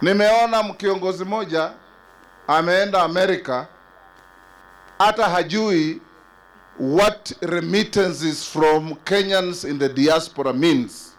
Nimeona kiongozi mmoja ameenda Amerika, hata hajui what remittances from Kenyans in the diaspora means.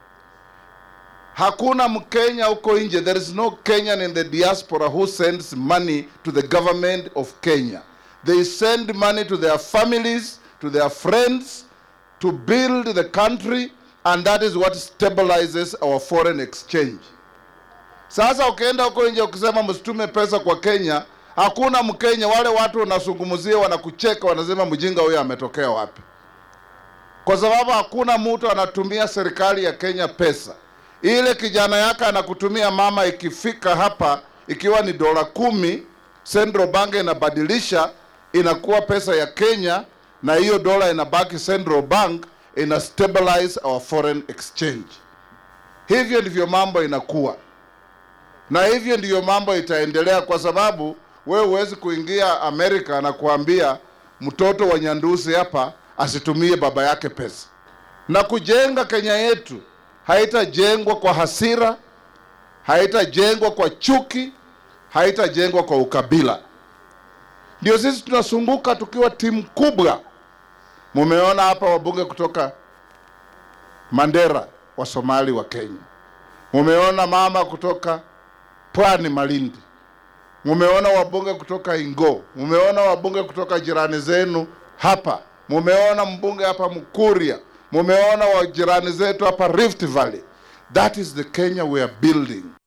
Hakuna Mkenya huko nje, there is no Kenyan in the diaspora who sends money to the government of Kenya. They send money to their families, to their friends, to build the country, and that is what stabilizes our foreign exchange. Sasa ukienda huko nje ukisema msitume pesa kwa Kenya, hakuna Mkenya. Wale watu wanazungumzia, wanakucheka, wanasema mjinga huyo ametokea wapi? Kwa sababu hakuna mtu anatumia serikali ya Kenya pesa. Ile kijana yake anakutumia mama, ikifika hapa ikiwa ni dola kumi, Central Bank inabadilisha inakuwa pesa ya Kenya, na hiyo dola inabaki Central Bank, ina stabilize our foreign exchange. Hivyo ndivyo mambo inakuwa na hivyo ndiyo mambo itaendelea, kwa sababu wewe huwezi kuingia Amerika na kuambia mtoto wa Nyandusi hapa asitumie baba yake pesa. Na kujenga Kenya yetu haitajengwa kwa hasira, haitajengwa kwa chuki, haitajengwa kwa ukabila. Ndio sisi tunasunguka tukiwa timu kubwa. Mumeona hapa wabunge kutoka Mandera wa Somali wa Kenya, mumeona mama kutoka Pwani Malindi, mumeona wabunge kutoka Ingo, mumeona wabunge kutoka jirani zenu hapa, mumeona mbunge hapa Mkuria, mumeona wa jirani zetu hapa Rift Valley. That is the Kenya we are building.